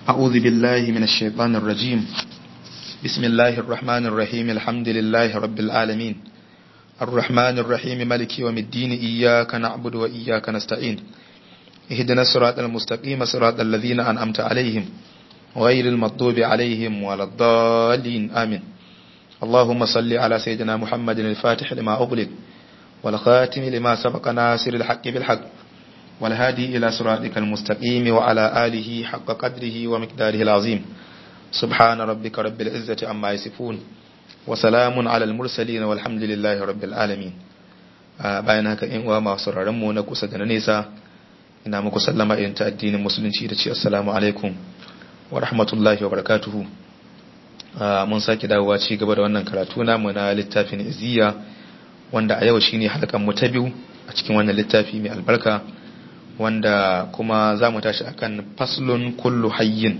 أعوذ بالله من الشيطان الرجيم بسم الله الرحمن الرحيم الحمد لله رب العالمين الرحمن الرحيم ملك يوم الدين إياك نعبد وإياك نستعين اهدنا الصراط المستقيم صراط الذين أنعمت عليهم غير المغضوب عليهم ولا الضالين آمين اللهم صل على سيدنا محمد الفاتح لما أغلق والخاتم لما سبق ناصر الحق بالحق والهادي إلى صراطك المستقيم وعلى آله حق قدره ومقداره العظيم سبحان ربك رب العزة عما يصفون وسلام على المرسلين والحمد لله رب العالمين bayan haka in uwa masu mu na kusa da na nesa ina muku sallama irin ta addinin musulunci da ce assalamu alaikum wa rahmatullahi wa barakatuhu mun sake dawowa ci gaba da wannan karatu namu na littafin iziya wanda a yau shine halkan mu ta biyu a cikin wannan littafi mai albarka wanda kuma za mu tashi akan faslun kullu hayyin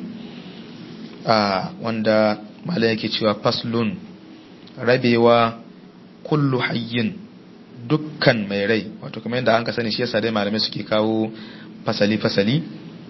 wanda malai yake cewa faslun rabewa kullu hayyin dukkan mai rai wato kamar yadda an ka sani shi yasa dai malamai suke kawo fasali-fasali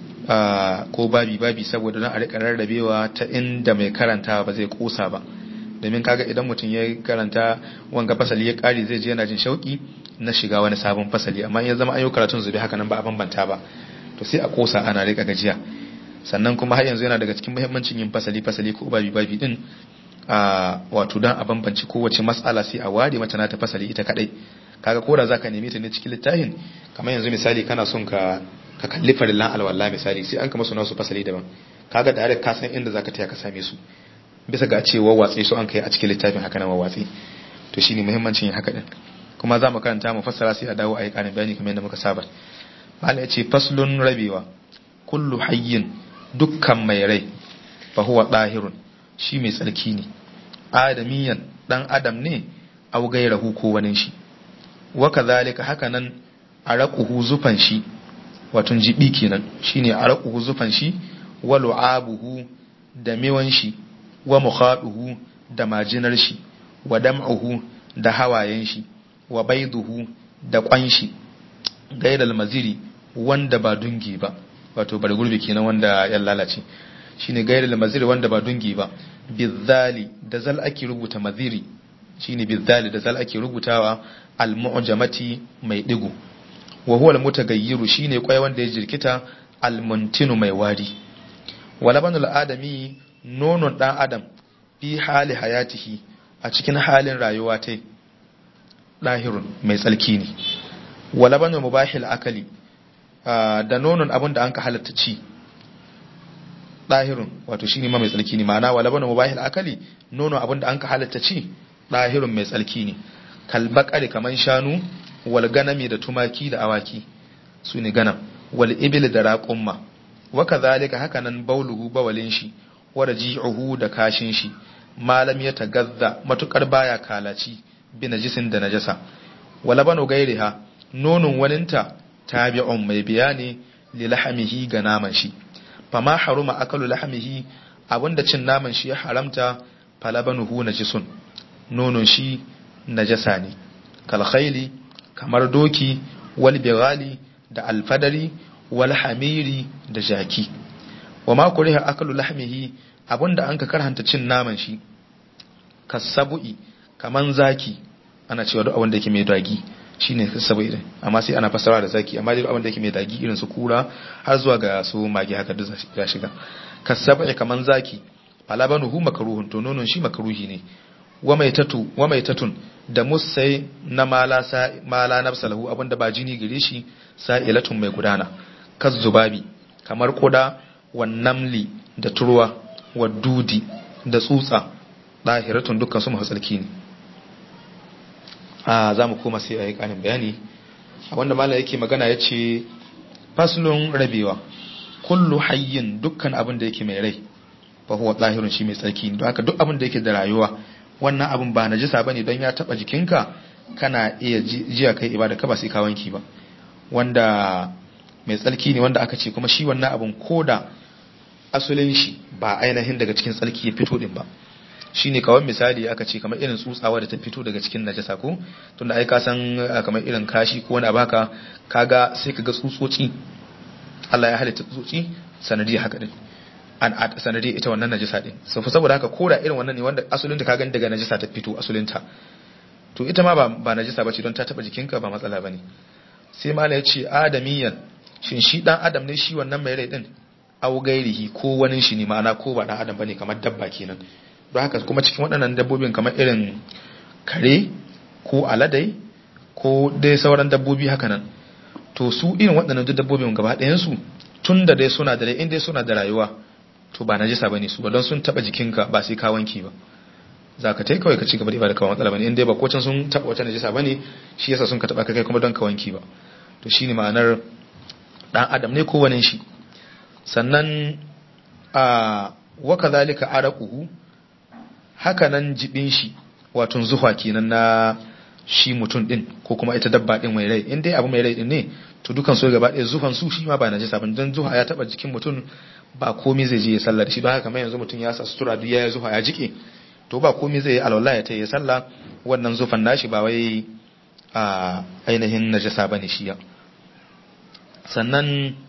ko babi-babi saboda don a rika rarrabewa ta inda mai karanta ba zai kosa ba domin kaga idan mutum ya karanta wanga fasali ya kare zai je yana jin shauki na shiga wani sabon fasali amma ya zama ayo karatun zube haka nan ba a bambanta ba to sai a kosa ana rika gajiya sannan kuma har yanzu yana daga cikin muhimmancin yin fasali-fasali ko babi-babi din a wato dan a bambanci kowace matsala sai a ware mata na ta fasali ita kadai kaga ko da zaka neme ta ne cikin littafin kamar yanzu misali kana son ka ka kalli farillan alwala misali sai an kama suna su fasali daban kaga da ka san inda zaka taya ka same su bisa ga cewa watsi su an kai a cikin littafin haka nan watsi to shine muhimmancin yin haka din kuma za mu karanta mu fassara sai a dawo a yi karin bayani kamar yadda muka saba mala ya ce faslun rabewa kullu hayyin dukkan mai rai fa huwa dahirun shi mai tsarki ne adamiyan dan adam ne au gairahu ko wani shi wa kadhalika haka nan araquhu zufan shi watun jibi kenan shine araquhu zufan shi wa lu'abuhu da mewan shi wa mukhaduhu da majinar shi wa dam'uhu da hawayen shi wa baiduhu da kwan shi gairal maziri wanda ba dungi ba wato bar gurbi kenan wanda ya lalace shine gairal maziri wanda ba dungi ba bizali da zal ake rubuta maziri shine bizali da zal ake rubutawa al-mu'jamati mai digo wa huwa al-mutagayyiru shine kwai wanda ya jirkita al-muntinu mai wari walabanul adami nonon dan adam fi hali hayatihi a cikin halin rayuwa ta dahirun mai tsalki ne walabanul mubahil akali da nonon abin da an ka halatta ci dahirun wato shine ma mai tsalki ne ma'ana walabanul mubahil akali nonon abin da an ka halatta ci dahirun mai tsalki ne kalbakari kaman shanu wal ganami da tumaki da awaki su ne ganam wal ibil da raƙumma wa kadhalika hakanan bauluhu bawalin shi wa raji'uhu da kashin shi malam ya tagazza matukar baya kalaci bi najisin da najasa wala banu gairiha nonun waninta tabi'un mai bayani li lahamihi ga naman shi fama haruma akalu lahamihi abinda cin naman shi ya haramta falabanuhu najisun nonun shi najasa ne kalkhaili kamar doki wal bigali da alfadari wal hamiri da jaki wa ma kuriha akalu lahmihi abinda an ka karhanta cin naman shi kasabu'i kaman zaki ana cewa duk abinda yake mai dagi shine kasabu'i din amma sai ana fasara da zaki amma duk abinda yake mai dagi irin su kura har zuwa ga su magi haka duk ya shiga kasabu'i kaman zaki falabanuhu makruhun to nonon shi makruhi ne wa mai tatu wa mai tatun da musai na mala sa mala nafsalahu abinda ba jini gare shi sa'ilatun mai gudana kaz zubabi kamar koda wa namli da turwa wa dudi da tsutsa dahiratun dukkan su mahasalki ne a za mu koma sai a yi kanin bayani abinda mala yake magana ya ce faslun rabewa kullu hayyin dukkan abin da yake mai rai fa huwa dahirun shi mai tsarki don haka duk abin da yake da rayuwa wannan abin ba najisa bane don ya taba jikinka kana iya jiya kai ibada ka ba sai ka wanki ba wanda mai tsarki ne wanda aka ce kuma shi wannan abin koda asulin shi ba ainihin daga cikin tsarki ya fito din ba shine kawai misali aka ce kamar irin tsutsawa da ta fito daga cikin najasa ko tunda ai ka san kamar irin kashi ko wani abaka kaga sai kaga tsutsotsi Allah ya halitta tsutsotsi sanadiyar haka din an a sanadi ita wannan najisa din so saboda haka koda irin wannan ne wanda asulin ta ka gani daga najisa ta fito asulin ta to ita ma ba ba najisa bace don ta taba jikinka ba matsala bane sai mala ya ce adamiyan shin shi dan adam ne shi wannan mai rai din au gairihi ko wani shi ne ma'ana ko ba dan adam bane kamar dabba kenan don haka kuma cikin waɗannan dabbobin kamar irin kare ko aladai ko dai sauran dabbobi haka nan to su irin waɗannan duk dabbobin gaba ɗayan su tun da dai suna da rai in dai suna da rayuwa to ba najisa bane su ba don sun taba jikinka ba sai ka wanki ba za ka tai kawai ka ci gaba da ibada kawai matsala bane in dai ba ko can sun taba wata najisa bane shi yasa sun ka taba kai kuma don ka wanki ba to shine ma'anar dan adam ne ko wani shi sannan a wa kadhalika araquhu haka nan jibin shi wato zuwa kenan na shi mutum din ko kuma ita dabba din mai rai in dai abu mai rai din ne to dukan su gaba ɗaya zuhan su shi ma ba najisa bane dan zuha ya taba jikin mutum ba komai zai je ya sallah da shi don haka kamar yanzu mutum ya sa sutura duk ya zuha ya jike to ba komai zai yi alwala ya ta yi sallah wannan zufan nashi ba wai a ainihin najasa bane shi ya sannan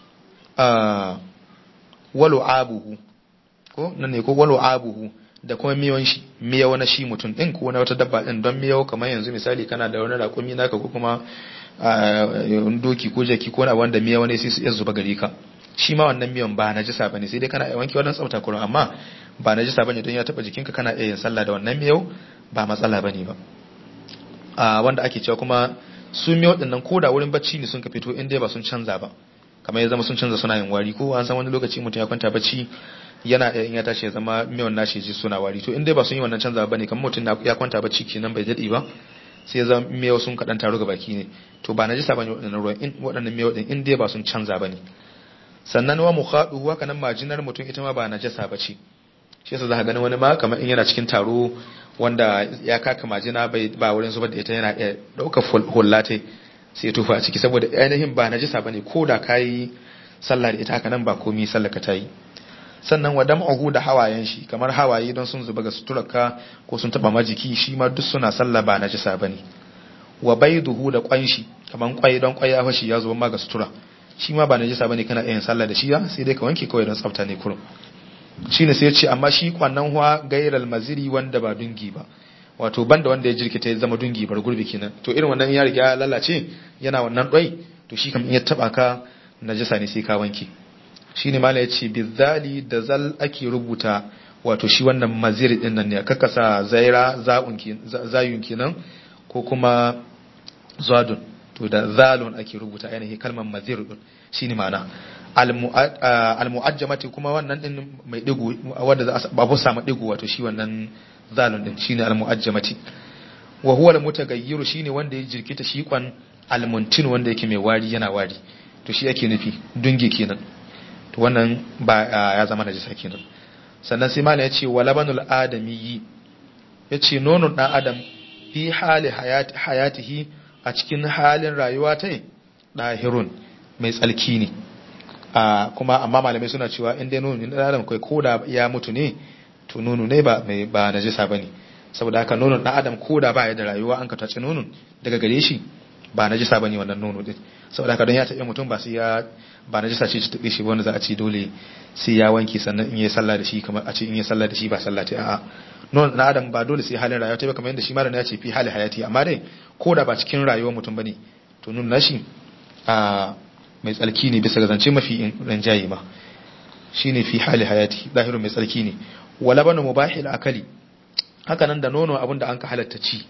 a walu abuhu ko nan ne ko walu abuhu da kuma miyon shi miyawa na shi mutum din ko na wata dabba din don miyawa kamar yanzu misali kana da wani raƙumi naka ko kuma doki ko jaki ko na wanda miyawa ne sai su iya zuba gari ka shi ma wannan miyan ba najisa bane sai dai kana iya wanke wannan tsafta kurin amma ba najisa bane don ya taba jikinka kana iya yin sallah da wannan miyau ba matsala bane ba a wanda ake cewa kuma su miyau din nan koda wurin bacci ne sun ka fito in dai ba sun canza ba kamar ya zama sun canza suna yin wari ko an san wani lokaci mutum ya kwanta bacci yana in ya tashi ya zama miyan nashi ji suna wari to in dai ba sun yi wannan canza bane kamar mutum ya kwanta bacci kenan bai dade ba sai ya zama miyau sun kadan taro ga baki ne to ba najisa bane waɗannan ruwan in waɗannan miyau din in dai ba sun canza bane sannan wa mukhadu haka nan majinar mutum ita ma ba najasa bace shi yasa zaka gani wani ma kamar in yana cikin taro wanda ya kaka majina bai ba wurin zubar da ita yana iya dauka hullate sai ya tufa a ciki saboda ainihin ba najasa bane ko da kai sallah da ita haka nan ba komai sallah ka tayi sannan wa dam'uhu da hawayen shi kamar hawaye don sun zuba ga suturarka ko sun taba majiki shi ma duk suna sallah ba najasa bane wa baiduhu da kwanshi kamar kwai don kwai ya fashi ya zuba ma ga sutura shi ma ba najasa bane kana yin sallah da shi ya sai dai ka wanke kawai don tsafta ne kurum shine sai ya ce amma shi kwannan huwa gairal maziri wanda ba dungi ba wato banda wanda ya jirkita ya zama dungi bar gurbi kenan to irin wannan ya riga ya lalace yana wannan doi to shi kam in ya taba ka najasa ne sai ka wanke shine mala yace bizali da zal ake rubuta wato shi wannan maziri din nan ne kaka sa zaira za'un zayun kenan ko kuma zadun to da zalun ake rubuta ainihin kalmar mazir din shine ma'ana almu'ajjamati kuma wannan din mai digo wanda za a babu samu digo wato shi wannan zalun din shine almu'ajjamati wa huwa almutagayyiru shine wanda ya jirkita shi kwan almuntin wanda yake mai wari yana wari to shi yake nufi dungi kenan to wannan ba ya zama najisa kenan sannan sai malam ya ce wa labanul adamiyyi ya ce nonon dan adam fi hali hayatihi a cikin halin rayuwa ta ɗahirun mai tsalki ne kuma amma malamai suna cewa inda nono ne adam kai ko da ya mutu ne to nono ne ba mai ba najisa bane saboda haka nonon dan adam ko da ba ya da rayuwa an ka tace nonon daga gare shi ba najisa bane wannan nono din saboda haka don ya taɓa mutum ba sai ya ba najisa ce ta taɓe shi wanda za a ce dole sai ya wanke sannan in yi sallah da shi kamar a ce in yi sallah da shi ba sallah ta a'a nonon dan adam ba dole sai halin rayuwa ta ba kamar yadda shi malam ya ce fi hali hayati amma dai ko da ba cikin rayuwar mutum bane to nun nashi a mai tsarki ne bisa ga zance mafi ranjaye ma shine fi hali hayati zahirun mai tsarki ne wala banu mubahil akali haka nan da nono abinda an ka halatta ci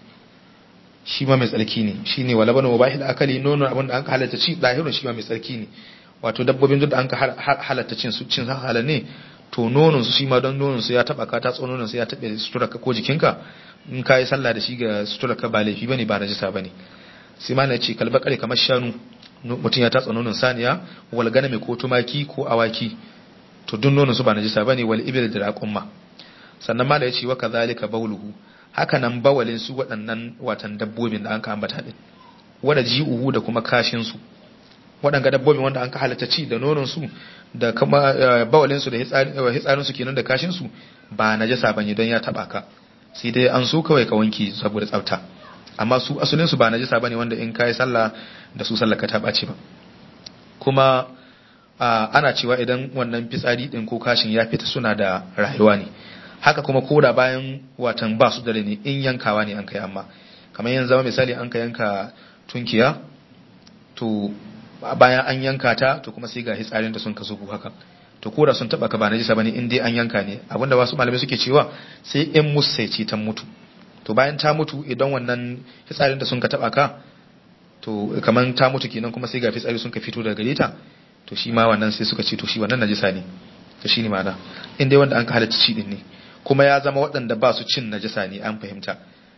shi ma mai tsarki ne shine wala banu mubahil akali nono abinda an ka halatta ci zahirun shi ma mai tsarki ne wato dabbobin duk da an ka halatta cin su cin halal ne to nonon su shi ma don nonon su ya taba ka ta nonon su ya tabe suturarka ko jikinka in ka yi sallah da shi ga suturarka ba laifi bane ba najisa bane sai ma na ce kalba kare kamar shanu mutum ya tatsa nonon saniya wal ganame ko tumaki ko awaki to duk nonon su ba najisa bane wal ibil da raqumma sannan ma da ya ce wa kadhalika bauluhu haka nan bawalin su waɗannan watan dabbobin da an ka ambata din wada ji'uhu da kuma kashin su waɗanga dabbobin wanda an ka halatta ci da nonon su da kuma bawalin su da hitsarin su kenan da kashin su ba najasa bane don ya taba ka sai dai an so kawai ka wanki saboda tsafta amma su asulin su ba najasa bane wanda in kai sallah da su sallar ka ta bace ba kuma ana cewa idan wannan fitsari din ko kashin ya fita suna da rayuwa ne haka kuma koda bayan watan ba su dare ne in yankawa ne an kai amma kamar yanzu zama misali an ka yanka tunkiya to bayan an yanka ta to kuma sai ga hitsarin da sun kaso ku haka to koda sun taba ka ba najisa bane in dai an yanka ne abinda wasu malamai suke cewa sai in musaici ta mutu to bayan ta mutu idan wannan hitsarin da sun ka taba ka to kamar ta mutu kenan kuma sai ga fitsari sun ka fito daga gare ta to shi ma wannan sai suka ce to shi wannan najisa ne to shi ne ma'ana in dai wanda an ka halatta ci din ne kuma ya zama waɗanda ba su cin najisa ne an fahimta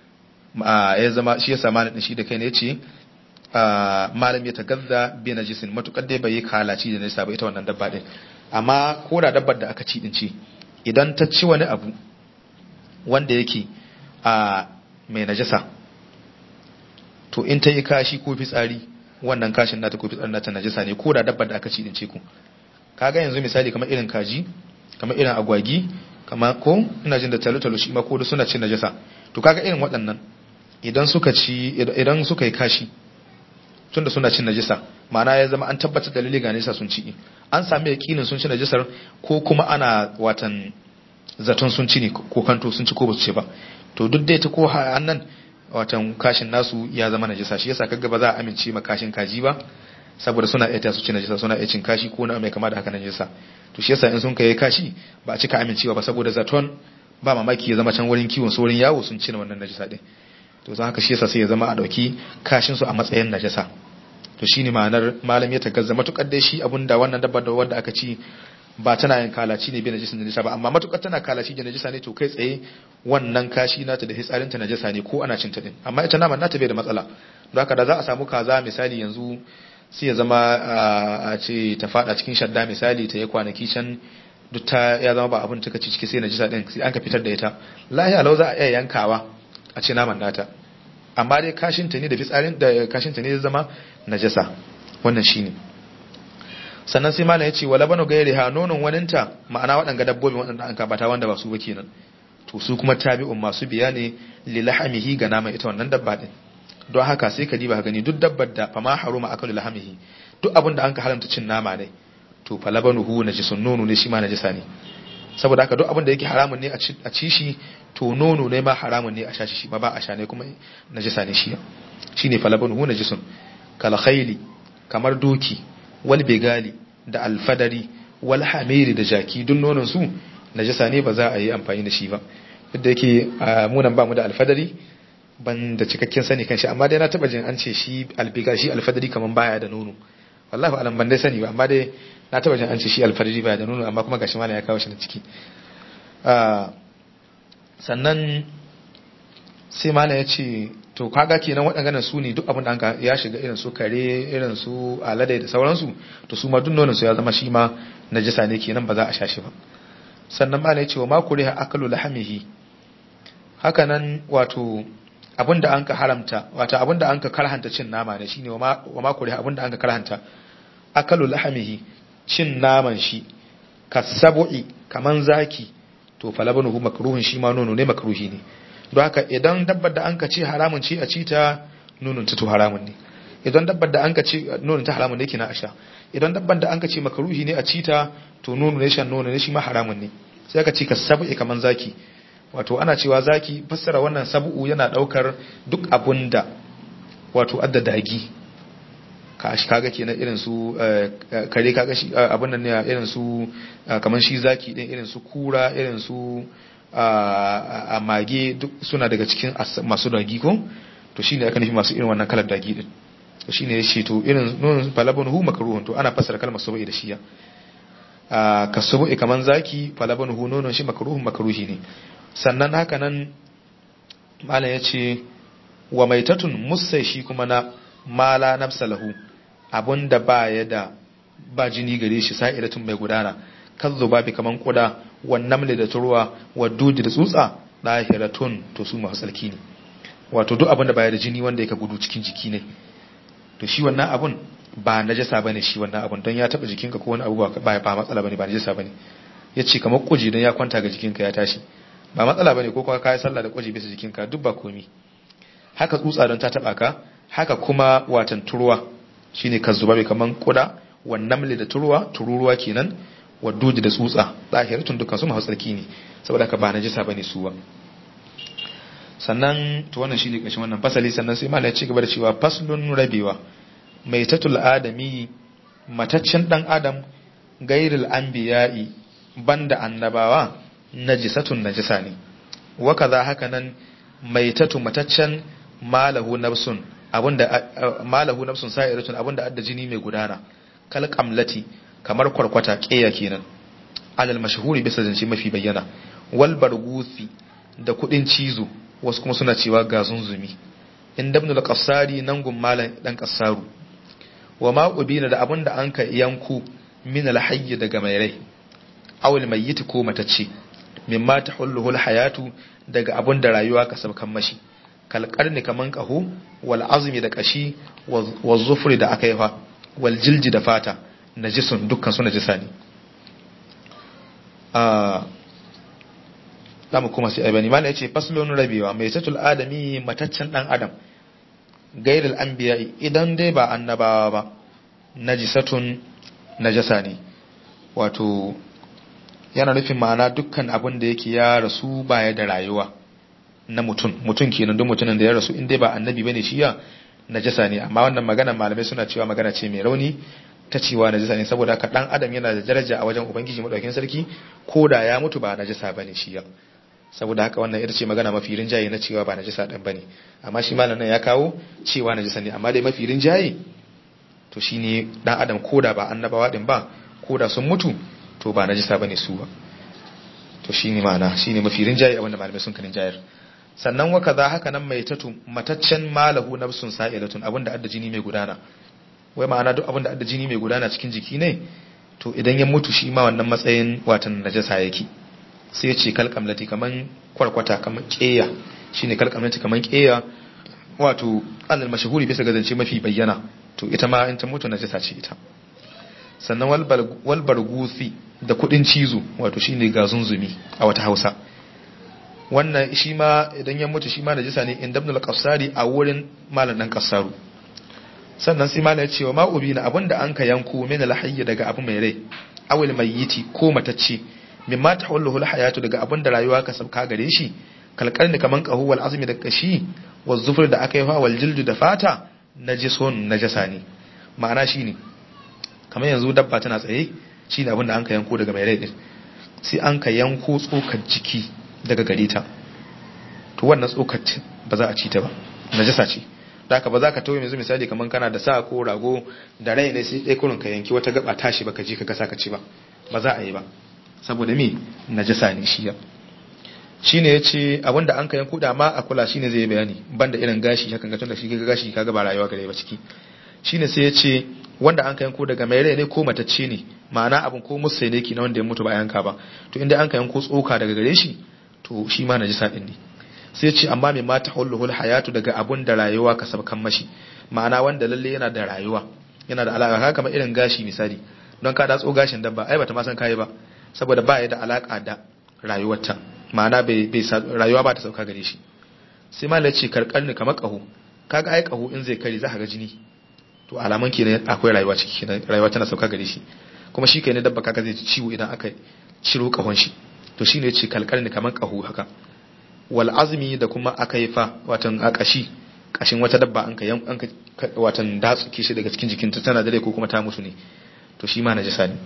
ya zama shi ya sama da shi da kai ne ce malam ya tagazza bi najisin matukar dai bai yi kalaci da najisa ba ita wannan dabba din amma ko da dabbar da aka ci din ce idan ta ci wani abu wanda yake a mai najasa to in ta yi kashi ko fitsari wannan kashin nata ko fitsarin nata najasa ne ko da dabbar da aka ci din ce ku kaga yanzu misali kamar irin kaji kamar irin agwagi kamar ko ina jin da talo-talo shi ma ko da suna cin najasa to kaga irin waɗannan idan suka ci idan suka yi kashi tunda suna cin najasa ma'ana ya zama an tabbatar da lalle ga najasa sun ci an sami yakinin sun ci najasar ko kuma ana watan zaton sun ci ne ko kanto sun ci ko ba su ci ba to duk dai ta ko annan watan kashin nasu ya zama najasa shi yasa kaga ba za a amince ma kashin kaji ba saboda suna iya su ci najasa suna iya cin kashi ko na mai kama da haka najasa to shi yasa in sun kai kashi ba a cika amincewa ba saboda zaton ba mamaki ya zama can wurin kiwon su wurin yawo sun ci wannan najasa din to zan haka shi yasa sai ya zama a dauki kashin su a matsayin najasa to shine ma'anar malam ya tagazza matukar dai shi abunda wannan dabbar da wanda aka ci ba tana yin kalaci ne bai najisin najasa ba amma matukar tana kalaci da najasa ne to kai tsaye wannan kashi nata da hitsarin ta najasa ne ko ana cinta din amma ita naman nata bai da matsala don haka da za a samu kaza misali yanzu sai ya zama a ce ta fada cikin shadda misali ta yi kwanaki can duk ta ya zama ba abin ta ci ciki sai najasa din sai an ka fitar da ita lahiya lau za a iya yankawa a ce naman nata amma dai kashin ta ne da fitsarin da kashin ta ne ya zama najasa wannan shine sannan sai malam ya ce wala banu gairi ha nonon waninta ma'ana waɗanga dabbobin waɗanda an kabata wanda ba su ba kenan to su kuma tabi'un masu biya ne lilahamihi ga nama ita wannan dabba din don haka sai ka diba gani duk dabbar da fama haruma akalu lahamihi duk abin da an ka haramta cin nama ne to fa labanuhu najisun nono ne shi ma najisa ne saboda haka duk abin da yake haramun ne a ci shi to nono ne ma haramun ne a sha shi ma ba a sha ne kuma najisa ne shi shine fa labanuhu najisun kal khayli kamar doki wal begali da alfadari wal hamiri da jaki duk nonon su najasa ne ba za a yi amfani da shi ba duk da yake munan ba mu da alfadari ban da cikakken sani kan shi amma dai na taba jin an ce shi albiga shi alfadari kaman baya da nono wallahi alam ban dai sani ba amma dai na taba jin an ce shi alfadari baya da nono amma kuma gashi malam ya kawo shi na ciki sannan sai malam ya ce to kaga kenan waɗannan su ne duk abin da an ya shiga irin su kare irin su alade da sauransu to su ma duk nonon su ya zama shi ma najasa ne kenan ba za a sha shi ba sannan ma ne cewa ma kuriha akalu lahamihi haka nan wato abin da an ka haramta wato abin da an ka karhanta cin nama ne shine wa ma kuriha abin da an ka karhanta akalu lahamihi cin naman shi kasabu'i kaman zaki to falabanuhu makruhun shi ma nono ne makruhi ne don haka idan dabbar da an ka ce haramun ce a ci ta nonon ta to haramun ne idan dabbar da an ka ce nonon ta haramun ne kina a sha idan dabbar da an ka ce makaruhi ne a ci ta to nono ne shan nono ne shi ma haramun ne sai aka ci ka sabu'i kaman zaki wato ana cewa zaki fassara wannan sabu'u yana daukar duk abun da wato adda dagi ka shi kaga kenan irin su kare kaga shi abun nan ne irin su kaman shi zaki din irin su kura irin su a mage duk suna daga cikin masu dagi ko to shine aka nufi masu irin wannan kalar dagi din to shine yace to irin nun falabun hu makruhun to ana fassara kalmar sabai da shiya a kasubu kaman zaki falabun hu nonon shi makruhun makruhi ne sannan haka nan malam yace wa maitatun musai shi kuma na mala nafsalahu abunda ba ya da ba jini gare shi sa'iratun mai gudana kan zubabi kaman kuda wannan da turuwa wadudi da tsutsa dahiratun to su masu tsarki ne wato duk abin da baya da jini wanda yake gudu cikin jiki ne to shi wannan abun ba najasa bane shi wannan abun don ya taba jikinka ko wani abu ba ba matsala bane ba najasa bane yace kamar kuji don ya kwanta ga jikinka ya tashi ba matsala bane ko kuma kai sallah da kuji bisa jikinka duk ba komi haka tsutsa don ta taba ka haka kuma watan turuwa shine ka zubabi kaman kuda wan namli da turuwa tururuwa kenan wa duji da tsutsa zahiratun dukkan su masu tsarki ne saboda haka ba najisa bane su ba sannan to wannan shine kashin wannan fasali sannan sai malai ya ci gaba da cewa faslun rabewa mai tatul adami mataccen dan adam gairil anbiya'i banda annabawa najisatun najisa ne wa kaza haka nan mai tatu mataccen malahu nafsun abinda malahu nafsun sa'iratun abinda adda jini mai gudana kal qamlati kamar kwarkwata keya kenan alal mashhuri bisa zance mafi bayyana wal bargusi da kudin cizo wasu kuma suna cewa ga zunzumi in dabnul qassari nan gun malan dan qassaru wa ma ubina da abinda an ka yanku min al hayy daga mai rai aw al mayyit ko matacce mimma tahulluhu al hayatu daga abinda rayuwa ka sabkan mashi kal qarni kaman qahu wal azmi da kashi wal zufri da akaifa wal jilji da fata najisun dukkan su najisa ne zamu kuma sai aibani mala yace faslun rabewa mai tatul adami mataccen dan adam gairil anbiya idan dai ba annabawa ba najisatun najasa ne wato yana nufin ma'ana dukkan abin da yake ya rasu baya da rayuwa na mutum mutum kenan duk mutumin da ya rasu in dai ba annabi bane shi ya najasa ne amma wannan magana malamai suna cewa magana ce mai rauni ta cewa najasa ne saboda haka dan adam yana da daraja a wajen ubangiji madaukakin sarki ko da ya mutu ba najasa bane shi ya saboda haka wannan ita ce magana mafi rinjaye na cewa ba najasa din bane amma shi malam nan ya kawo cewa najasa ne amma dai mafi rinjaye to shine dan adam ko da ba annabawa din ba ko da sun mutu to ba najasa bane su ba to shine ma'ana shine mafi rinjaye abinda malamai sun kanin jayar sannan wa kaza haka nan mai tatu mataccen malahu nafsun sa'ilatun abinda adda jini mai gudana wai ma'ana duk abinda adda jini mai gudana cikin jiki ne to idan ya mutu shi ma wannan matsayin watan najasa yake sai ya ce kalkamlati kaman kwarkwata kaman keya shine kalkamlati kaman keya wato alal mashhuri bisa ga zance mafi bayyana to ita ma in ta mutu najasa ce ita sannan wal bargusi da kudin cizo wato shine gazunzumi a wata Hausa wannan shi ma idan ya mutu shi ma najisa ne inda ibn al-qassari a wurin malam dan qassaru sannan sai malam ya ce wa ma'ubina abinda an ka yanko min al-hayy daga abu mai rai awil mayyiti ko matacce mimma tahawallahu al-hayatu daga abinda rayuwa ka sabka gare shi kalkarni kaman qahu wal azmi da kashi wal zufur da aka yi fa wal jildu da fata najisun najasa ne ma'ana shine kamar yanzu dabba tana tsaye shine abinda an ka yanko daga mai rai din sai an ka yanko tsokar jiki daga gare ta to wannan tsokar ba za a ci ta ba najasa ce da haka ba za ka tauye yanzu misali kamar kana da sa ko rago da rai ne sai dai kurin ka yanki wata gaba tashi baka ji ka gasa ka ci ba ba za a yi ba saboda me najasa ne shi ya shine yace abinda an ka yanko da ma a kula shine zai bayani banda irin gashi hakan ga tunda shi ga gashi kaga ba rayuwa gare ba ciki shine sai yace wanda an ka yanko daga mai rai ne ko matacce ne ma'ana abin ko musai ne ki na wanda ya mutu ba yanka ba to inda an ka yanko tsoka daga gare shi to shi ma najisa din ne sai ce amma mai mata hulluhul hayatu daga abun da rayuwa ka sabkan mashi ma'ana wanda lalle yana da rayuwa yana da alaka haka kamar irin gashi misali don ka datso gashin dabba ai bata ma san kai ba saboda ba ya da alaka da rayuwarta ma'ana bai bai rayuwa ba ta sauka gare shi sai ma ce karkarni kamar kaho kaga ai kaho in zai kare za ka ga jini to alaman kenan akwai rayuwa ciki rayuwa tana sauka gare shi kuma shi kai ne dabba kaga zai ciwo idan aka ciro kahon shi to shine yace kalkarni kaman kahu haka wal azmi da kuma akaifa watan akashi kashin wata dabba an ka an ka watan datsuke shi daga cikin jikinta tana dare ko kuma ta mutu ne to shi ma najasa ne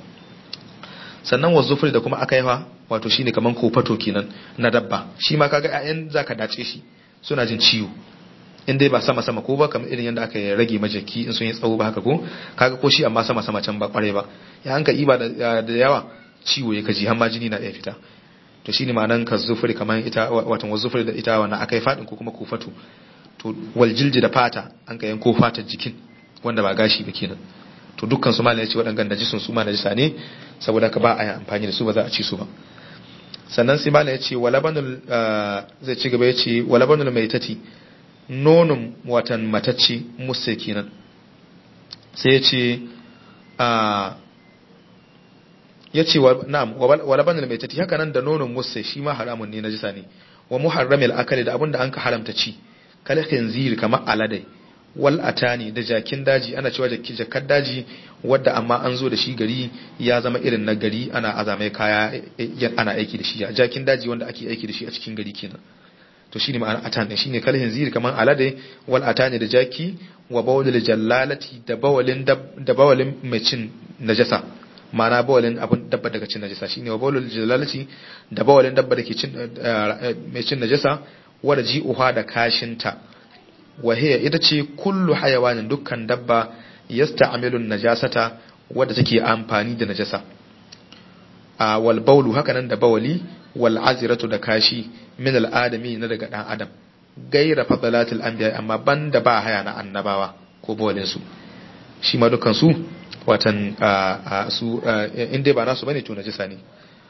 sannan wa zufri da kuma akaifa wato shine kaman kofato kenan na dabba shi ma kaga ƴaƴan zaka dace shi suna jin ciwo in dai ba sama sama ko ba kamar irin yadda aka rage majaki in sun yi tsawo ba haka ko kaga ko shi amma sama sama can ba kware ba ya hanka iba da yawa ciwo ya kaji har ma jini na iya fita to shine ma'anan ka zufuri kamar ita watan wazufuri da ita wannan akai fadin ko kuma kufatu to wal jilji da fata an ka yanko fatar jikin wanda ba gashi ba kenan to dukkan su malai yace wadannan najisun su ma najisa ne saboda ka ba a yi amfani da su ba za a ci su ba sannan sai malai yace walabanul zai ci gaba yace walabanul maitati nonon watan matacce musa kenan sai yace a ya ce na'am wa labanul mai tati haka nan da nonon musa shi ma haramun ne najisa ne wa muharramil akali da abinda an ka haramta ci kal khinzir kamar aladai wal atani da jakin daji ana cewa jakar daji wadda amma an zo da shi gari ya zama irin na gari ana azamai kaya ana aiki da shi jakin daji wanda ake aiki da shi a cikin gari kenan to shine ma'ana atan din shine kalhin ziri kaman alade wal atani da jaki wa bawlil jallalati da bawalin da bawalin mai cin najasa ma'ana bawalin abun dabba daga cin najasa shine wa bawlil jallalati da bawalin dabba da ke cin mai cin najasa wada ji'uha da kashinta wa hiya ita ce kullu hayawanin dukkan dabba yasta'milu najasata wadda take amfani da najasa a wal bawlu haka nan da bawali wal aziratu da kashi min al adami na daga dan adam gaira fadalatil anbiya amma banda ba haya na annabawa ko bawalin su shi ma dukkan su watan su in dai ba nasu bane to najasa ne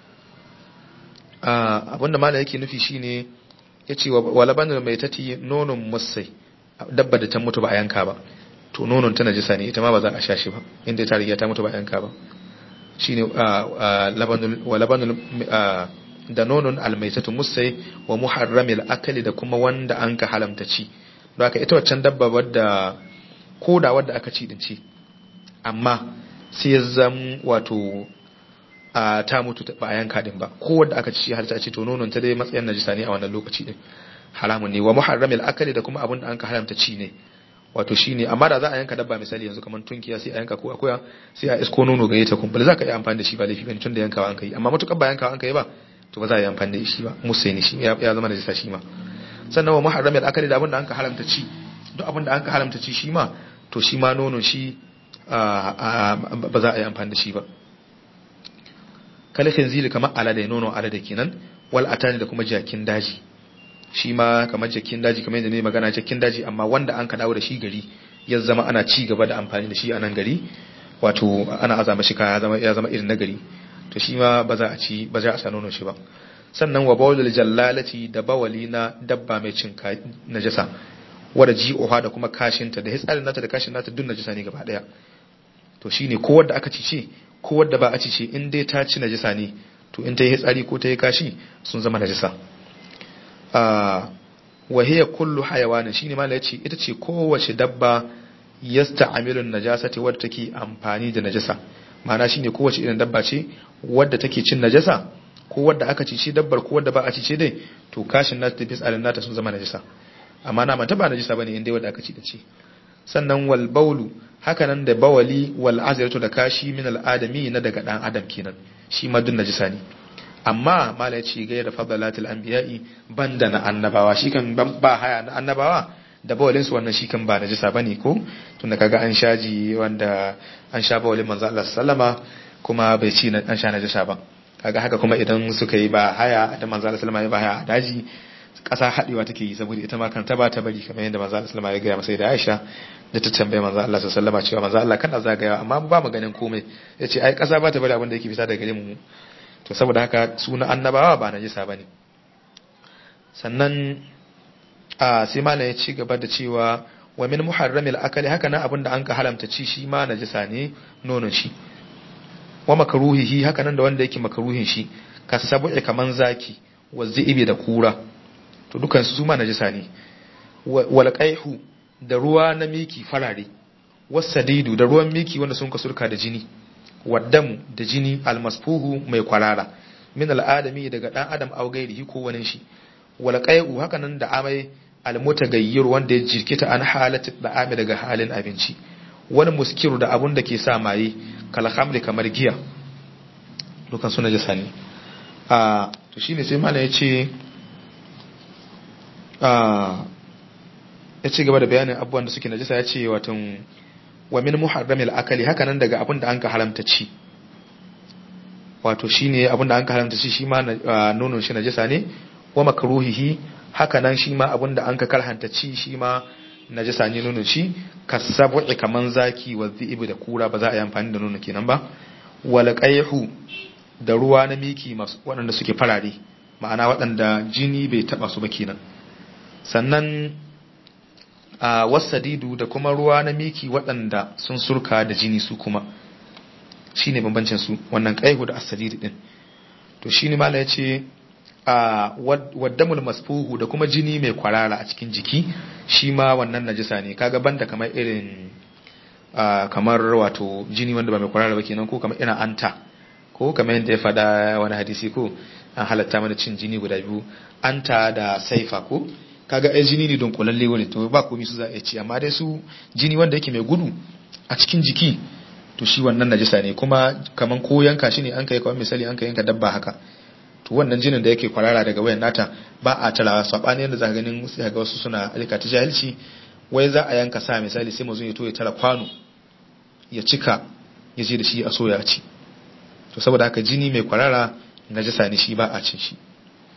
abinda malam yake nufi shine yace wa labanul maitati nonun musai dabba da ta mutu ba a yanka ba to nonon ta najisa ne ita ma ba za a sha shi ba inda ta riga ta mutu ba a yanka ba shine labanul wa labanul da nonon almaitatu musai wa muharramil akali da kuma wanda an ka halamta ci don haka ita waccan dabba wadda koda wadda aka ci din ci amma sai ya zam wato a ta mutu ba a yanka din ba ko wadda aka ci har ta ci to nonon ta dai matsayin najisa ne a wannan lokaci din haramun ne wa muharramil akali da kuma abin da an ka haramta ci ne wato shine amma da za a yanka dabba misali yanzu kamar tunkiya sai a yanka ko akuya sai a isko nono gare ta kumbul za ka yi amfani da shi ba laifi bane tun da yankawa an kai amma matukar ba yankawa an kai ba to ba za a yi amfani da shi ba musaini shi ya zama najisa shi ma sannan wa muharramil akali da abin da an ka haramta ci duk abin da an ka haramta ci shi ma to shi ma nono shi ba za a yi amfani da shi ba kalifin zili kamar alade nono alade kenan wal atani da kuma jakin daji shi ma kamar jakin daji kamar yadda ne magana jakin daji amma wanda an ka dawo da shi gari ya zama ana ci gaba da amfani da shi a nan gari wato ana azama shi kaya zama ya zama irin na gari to shi ma ba za a ci ba za a sa nono shi ba sannan wa bawlul jallalati da bawali na dabba mai cin najasa wada ji'uha da kuma kashinta da hitsarin nata da kashin nata duk najasa ne gaba daya to shine ko wanda aka ci ce ko wadda ba a ci ce in dai ta ci najisa ne to in ta yi hitsari ko ta yi kashi sun zama najisa wa hiya kullu hayawanin shine mala yace ita ce kowace dabba yasta'milun najasati wadda take amfani da najasa ma'ana shine kowace irin dabba ce wadda take cin najasa ko wadda aka ci ce dabbar ko wadda ba a ci ce dai to kashin nata da fitsarin nata sun zama najasa amma na mata ba najasa bane in dai wadda aka ci da ce sannan wal baulu hakanan da bawali wal azratu da kashi min al adami na daga dan adam kenan shi ma dun najisa ne amma mala yace ga da fadalatul anbiya'i banda na annabawa shi kan ba haya na annabawa da bawalin su wannan shi kan ba najisa bane ko tunda kaga an shaji wanda an sha bawalin manzo Allah sallama kuma bai ci an sha najisa ba kaga haka kuma idan suka yi ba haya da manzo Allah sallama ya ba haya a daji ƙasa haɗewa take yi saboda ita ma kanta ba ta bari kamar yadda manzo Allah sallama ya gaya masa da Aisha da ta tambaye manzo Allah sallama cewa manzo Allah kana zagaya amma ba mu ganin komai yace ai ƙasa ba ta bari abin da yake fita daga gare mu to saboda haka suna annabawa ba najisa bane sannan a sai malam ya ci gaba da cewa wa min muharramil akali haka nan abin da an ka halamta ci shi ma najisa ne nonon shi wa makaruhihi haka nan da wanda yake makaruhin shi kasabu'i kaman zaki wa zi'ibi da kura to dukan su ma najisa ne wal qaihu da ruwa na miki farare wasadidu da ruwan miki wanda sun kasurka da jini waddamu da jini almasfuhu mai kwarara min al'adami daga dan adam aw gairihi ko wani shi wal qaihu haka nan da amai almutagayyir wanda ya jirkita an halatu da'ami daga halin abinci wani muskiru da abun da ke sa maye kal khamri kamar giya dukan su najisa ne a to shine sai malam ya ce ya ci gaba da bayanin abubuwan da suke najisa ya ce watan wa min muharramil akali haka nan daga abin da an ka haramta ci wato shine abin da an ka haramta ci shi ma nonon shi najisa ne wa makruhihi haka nan shi ma abin da an ka karhanta ci shi ma najisa ne nonon shi kasabu'i kaman zaki wa dhi'ib da kura ba za a yi amfani da nono kenan ba wal qayhu da ruwa na miki masu waɗanda suke farare ma'ana waɗanda jini bai taba su ba kenan sannan a wasadidu da kuma ruwa na miki waɗanda sun surka da jini su kuma shi ne bambancin su wannan ƙaihu da asadidu ɗin to shi ne mala ya ce a waddamul masfuhu da kuma jini mai kwarara a cikin jiki shi ma wannan najisa ne kaga banda kamar irin kamar wato jini wanda ba mai kwarara ba kenan ko kamar irin anta ko kamar yadda ya faɗa wani hadisi ko an halatta mana cin jini guda biyu anta da saifa ko kaga ai jini ne don kulalle wani to ba komai su za a ci amma dai su jini wanda yake mai gudu a cikin jiki to shi wannan najisa ne kuma kaman ko yanka shi ne an kai kawai misali an ka yanka dabba haka to wannan jinin da yake kwarara daga wayan nata ba a tarawa sabani yadda za ka ganin sai ga wasu suna alika ta jahilci wai za a yanka sa misali sai mazun ya to ya tara kwano ya cika ya je da shi a soya ci to saboda haka jini mai kwarara najasa ne shi ba a cin shi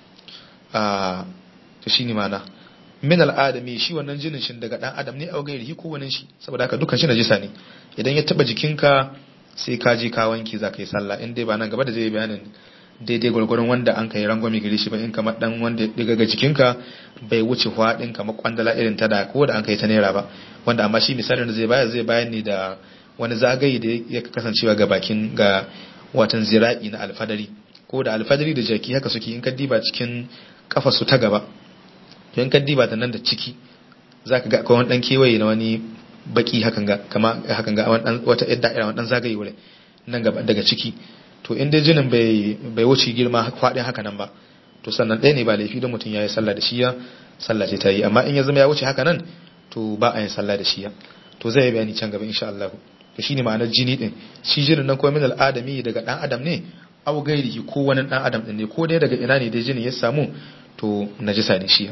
a to shine mana min al'adami shi wannan jinin shin daga dan adam ne a gairi ko wani shi saboda haka dukkan shi najasa ne idan ya taba jikinka sai ka je ka wanki za ka yi sallah in dai ba nan gaba da zai bayanin daidai gwargwaron wanda an kai rangwame gare shi ba in kamar dan wanda ya diga ga jikinka bai wuce hwadin kamar kwandala irin ta da ko da an kai ta naira ba wanda amma shi misalin da zai bayar zai bayar ne da wani zagaye da ya kasancewa ga bakin ga watan zira'i na alfadari ko da alfadari da jaki haka suke in ka diba cikin kafa su ta gaba to in ka diba ta nan da ciki zaka ga akwai wani dan kewaye na wani baki hakan ga kama hakan ga wata yadda irin wani zagaye wurin nan gaba daga ciki to in dai jinin bai bai wuce girma faɗin haka nan ba to sannan ɗaya ne ba laifi don mutum ya yi sallah da shiya sallah ce ta yi amma in ya zama ya wuce haka nan to ba a yin sallah da shiya to zai yi bayani can gaba insha Allah to shine ma'anar jini din shi jinin nan kuma min al'adami daga dan adam ne aw gairihi ko wani dan adam din ne ko dai daga ina ne dai jinin ya samu to najisa ne shi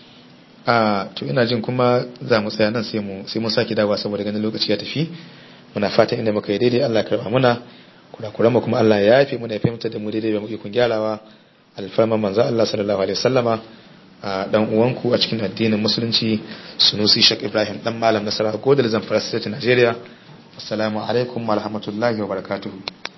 a to ina jin kuma za mu tsaya nan sai mu sai mun saki dawowa saboda ganin lokaci ya tafi muna fatan inda muka yi daidai Allah ya karba muna kurakuran mu kuma Allah ya yafe muna ya fahimta da mu daidai ba mu ikon gyarawa alfarman manzo Allah sallallahu alaihi wasallama a dan uwanku a cikin addinin musulunci Sunusi Sheikh Ibrahim dan malam Nasara Godal Zamfara State Nigeria assalamu alaikum wa rahmatullahi wa barakatuhu